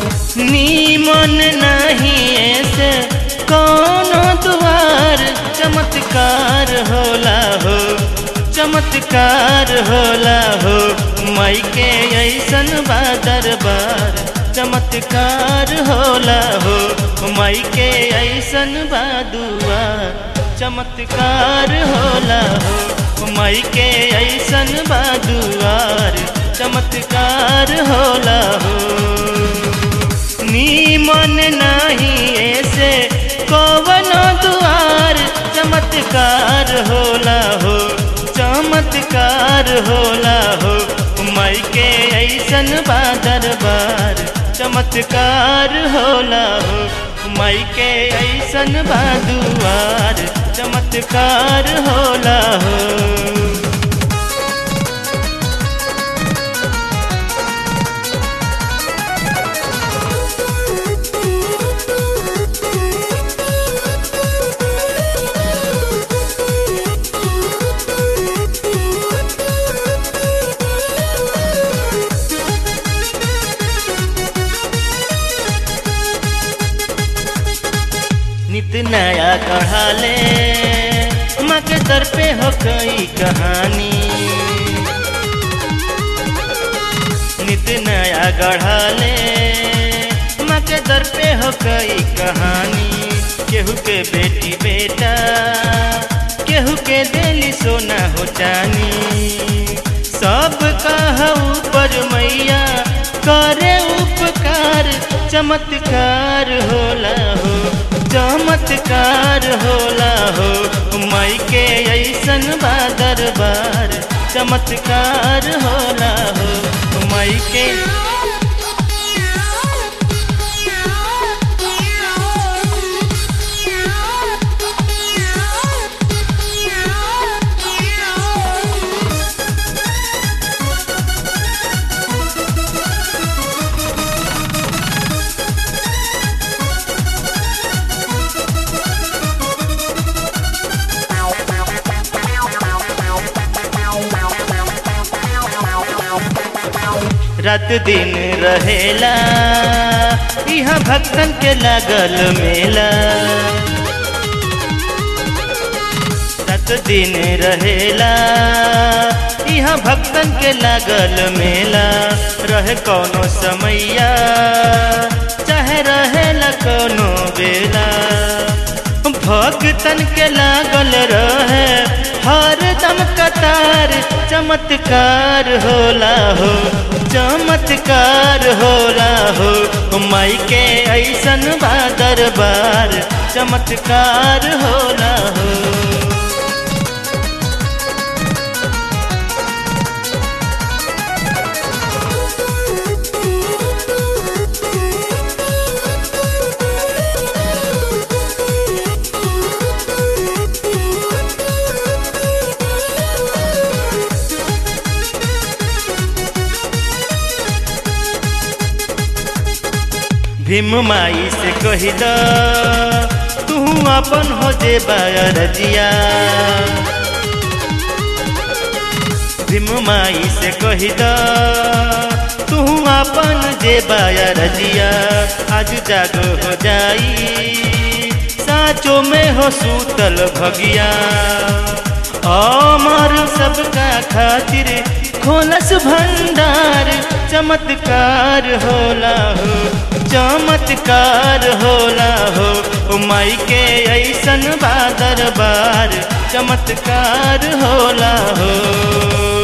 नीमन नहीं ऐसे कोनो द्वार चमत्कार होला हो चमत्कार होला हो माई के ऐसन बा दरबार चमत्कार होला हो माई के ऐसन बा दुआर चमत्कार होला हो माई के ऐसन बा दुआर चमत्कार होला हो नीमन नहीं ऐसे कवन दुआर चमत्कार होला हो चमत्कार होला हो माई के ऐसन बा दरबार चमत्कार होला हो माई के ऐसन बा दुआर चमत्कार होला हो नित नया कढ़ाले माँ के दर पे हो कई कहानी नित नया गढ़ाले माँ के दर पे हो कई कहानी केहू के बेटी बेटा केहू के दिली सोना हो जानी सब कहा ऊपर मैया करे उपकार चमत्कार होला हो चमत्कार होला हो माई के ऐसन बा दरबार चमत्कार होला हो माई के रात दिन रहेला यहाँ भक्तन के लागल मेला रात दिन रहेला यहाँ भक्तन के लागल मेला रहे कोनो समैया चाहे रहेला कोनो बेला भक्तन के लागल रहे हर दम कतार चमत्कार होला हो चमत्कार होला हो माई के ऐसन बा दरबार चमत्कार होला हो भीम माई से कही द तू अपन हो जे रजिया भीम माई से कही द तू अपन जे रजिया आज जागो हो जाई साचो में हो सूतल भगिया अमर सबका खातिर खोलस भंडार चमत्कार होला हो चमत्कार होला हो माई के ऐसन बा दरबार चमत्कार होला हो